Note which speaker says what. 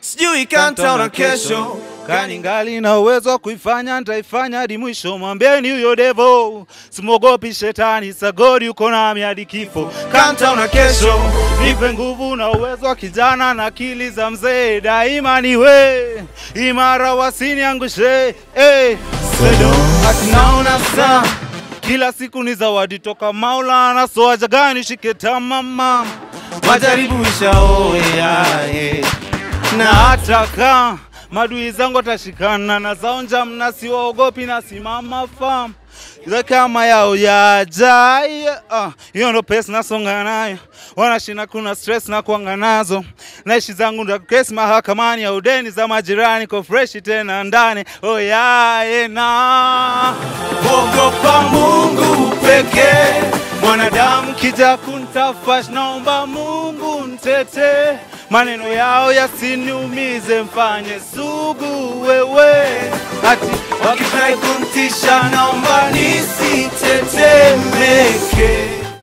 Speaker 1: sijui kantaona kesho
Speaker 2: kani ngali na uwezo wa kuifanya nitaifanya hadi mwisho. Mwambieni huyo devo, simwogopi shetani, sagodi uko nami hadi kifo.
Speaker 1: kantaona kesho
Speaker 2: Nipe nguvu na uwezo wa kijana na akili za mzee, daima niwe imara, wasiniangushe hey.
Speaker 1: ati naona saa
Speaker 2: Kila siku ni zawadi toka Maulana, so haja gani shike tamama,
Speaker 1: majaribu ishaoeae
Speaker 2: na hata kaa madui zangu atashikana na zaonja mna siwaogopi na simama fam Ile kama yao yajai ah, hiyo ndo pesa nasonga nayo wanashina kuna stress na kuanga nazo naishi zangu ndo kesi mahakamani ya udeni za majirani ko fresh tena ndani oh yeah, na
Speaker 1: ogopa Mungu pekee
Speaker 2: mwanadamu kija kuntafash, naomba Mungu ntete, maneno yao yasiniumize, mfanye sugu wewe, ati
Speaker 1: wakitrai kuntisha naomba nisi